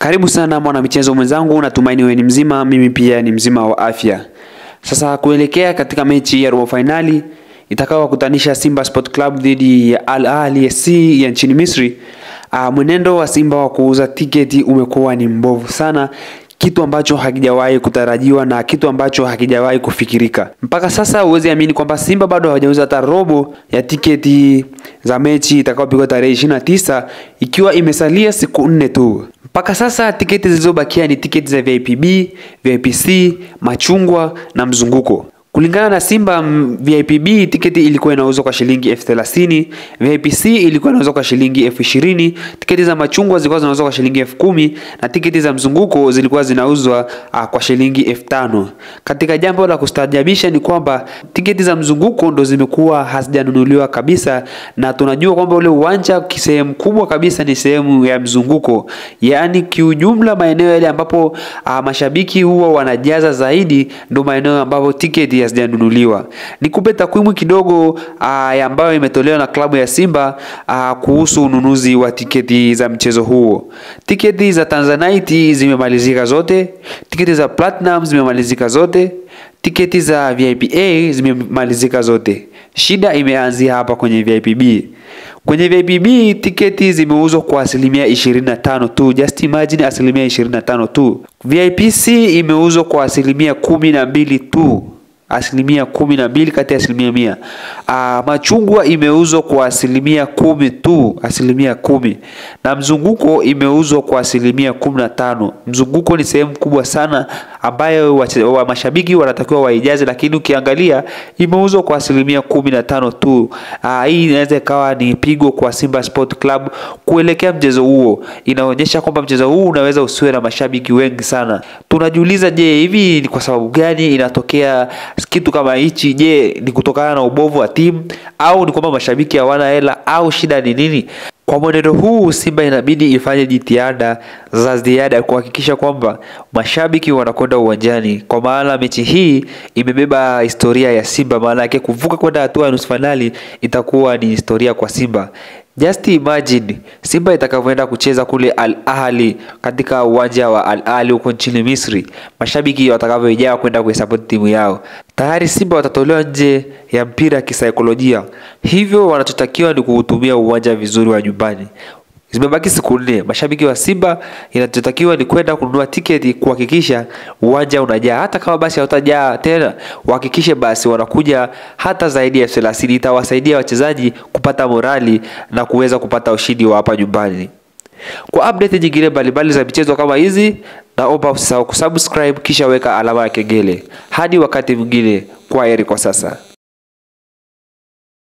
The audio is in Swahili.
Karibu sana mwana michezo mwenzangu, natumaini wewe ni mzima, mimi pia ni mzima wa afya. Sasa kuelekea katika mechi ya robo fainali itakayowakutanisha Simba Sport Club dhidi ya Al Ahly SC ya nchini Misri. Uh, mwenendo wa Simba wa kuuza tiketi umekuwa ni mbovu sana, kitu ambacho hakijawahi kutarajiwa na kitu ambacho hakijawahi kufikirika mpaka sasa. Huwezi amini kwamba Simba bado hawajauza hata robo ya tiketi za mechi itakayopigwa tarehe 29 ikiwa imesalia siku nne tu. Mpaka sasa tiketi zilizobakia ni tiketi za VIP B, VIP C, machungwa na mzunguko. Kulingana na Simba VIP B tiketi ilikuwa inauzwa kwa shilingi elfu thelathini, VIP C ilikuwa inauzwa kwa shilingi elfu ishirini, tiketi za machungwa zilikuwa zinauzwa kwa shilingi elfu kumi na tiketi za mzunguko zilikuwa zinauzwa uh, kwa shilingi elfu tano. Katika jambo la kustaajabisha ni kwamba tiketi za mzunguko ndo zimekuwa hazijanunuliwa kabisa, na tunajua kwamba ule uwanja sehemu kubwa kabisa ni sehemu ya mzunguko, yaani kiujumla maeneo yale ambapo uh, mashabiki huwa wanajaza zaidi ndo maeneo ambapo tiketi hazijanunuliwa. Nikupe takwimu kidogo uh, ambayo imetolewa na klabu ya Simba uh, kuhusu ununuzi wa tiketi za mchezo huo. Tiketi za Tanzanite zimemalizika zote, tiketi za Platinum zimemalizika zote, tiketi za VIP A zimemalizika zote. Shida imeanzia hapa kwenye VIP B. Kwenye VIP B tiketi zimeuzwa kwa asilimia 25 tu, just imagine, asilimia 25 tu. VIP C imeuzwa kwa asilimia kumi na mbili tu asilimia kumi na mbili kati ya asilimia mia. Aa, machungwa imeuzwa kwa asilimia kumi tu, asilimia kumi na mzunguko imeuzwa kwa asilimia kumi na tano. Mzunguko ni sehemu kubwa sana ambayo wa mashabiki wanatakiwa waijaze, lakini ukiangalia imeuzwa kwa asilimia kumi na tano tu. Aa, hii inaweza ikawa ni pigo kwa Simba Sport Club kuelekea mchezo huo. Inaonyesha kwamba mchezo huu unaweza usiwe na mashabiki wengi sana. Tunajiuliza, je, hivi ni kwa sababu gani inatokea kitu kama hichi? Je, ni kutokana na ubovu wa timu au ni kwamba mashabiki hawana hela au shida ni nini? Kwa mwenendo huu Simba inabidi ifanye jitihada za ziada kuhakikisha kwamba mashabiki wanakwenda uwanjani, kwa maana mechi hii imebeba historia ya Simba. Maana yake kuvuka kwenda hatua ya nusu fainali itakuwa ni historia kwa Simba. Just imagine Simba itakavyoenda kucheza kule Al Ahly katika uwanja wa Al Ahly huko nchini Misri, mashabiki watakavyojaa kwenda kuisupport timu yao. Tayari Simba watatolewa nje ya mpira kisaikolojia, hivyo wanachotakiwa ni kuutumia uwanja vizuri wa nyumbani. Zimebaki siku nne. Mashabiki wa Simba inachotakiwa ni kwenda kununua tiketi, kuhakikisha uwanja unajaa. Hata kama basi hautajaa tena, wahakikishe basi wanakuja hata zaidi ya elfu thelathini. Itawasaidia wachezaji kupata morali na kuweza kupata ushindi wa hapa nyumbani. Kwa update nyingine mbalimbali za michezo kama hizi, naomba usisahau kusubscribe kisha weka alama ya kengele. Hadi wakati mwingine, kwa heri kwa sasa.